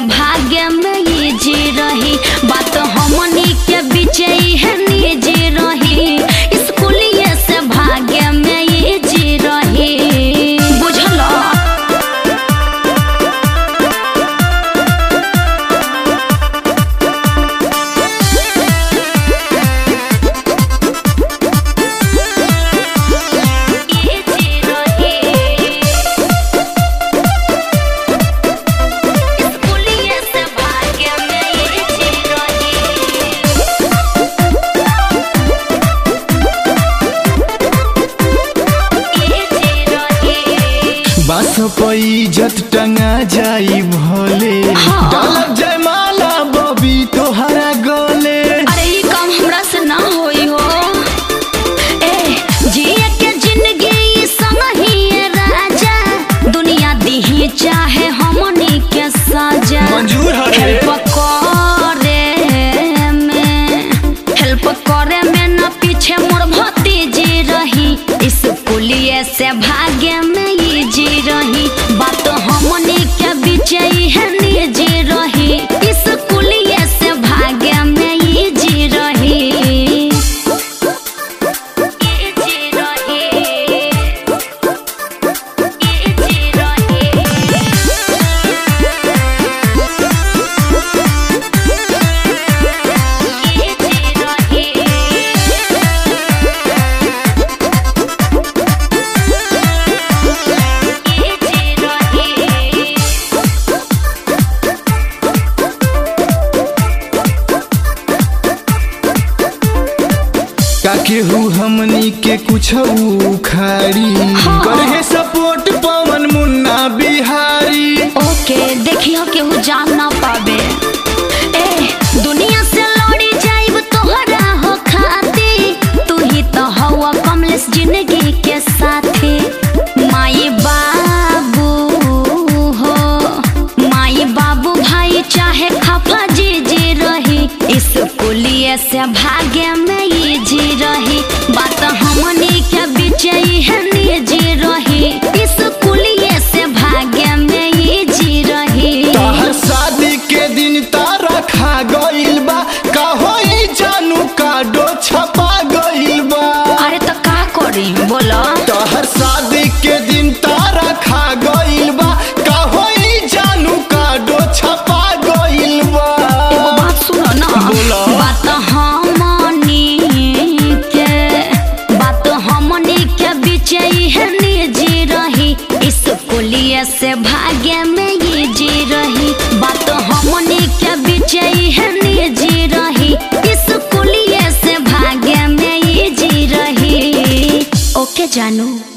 भाग्य में ये जी रही बात हमनी के बीच है निजी रही स्कूलिए से भाग्य में ये जी रही बुझल ये जी रही स्कूलिए से भाग्य में ये जी रही ये जी रही बास पैजत टंगा जाई भोले हाँ। डालब जयमाला बबी तोहरा गले अरे ये काम हमरा से ना होई हो ए जिए के जिंदगी संग ही है राजा दुनिया दीही चाहे हमनी के सजा मंजूर है रे। हेल्प करे में हेल्प करे में न पीछे मोर भतीजी रही इस पुलिये से भाग्य में ये जी रही बात हमनी के बीच ही है निजी रही इस पुलिये से भाग्य में ये जी रही ये जी रही ये जी रही ये जी रही ये जी रही का केहू हमनी के कुछ उखाड़ी हाँ। करहे सपोर्ट पवन मुन्ना बिहारी ओके देखियो केहू जान ना पावे ए दुनिया से लड़ी जाइब तोहरा हो खाती तू ही तो हवा कमलेस जिंदगी के साथी माई बाबू हो माई बाबू भाई चाहे खफा जी जी रही इस पुलिये से भाग्य में ये जी रही बात हमनी के बीच ही है निजी रही इस पुलिये से भाग्य में ये जी रही तहर शादी के दिन तारा खा गइल बा का होई जानू काडो छपा गइल बा अरे तो का करी बोलो तहर शादी के दिन तारा खा गइल बा का होई जानू काडो छपा गइल बा एगो बात सुनो ना बोलो। बात हमनी के बात हमनी के बीच ही है निजी रही इस पुलिये से भाग्य में ये जी रही बात हमनी के बीच ही है निजी रही इस पुलिये से भाग्य में ये जी रही ओके जानू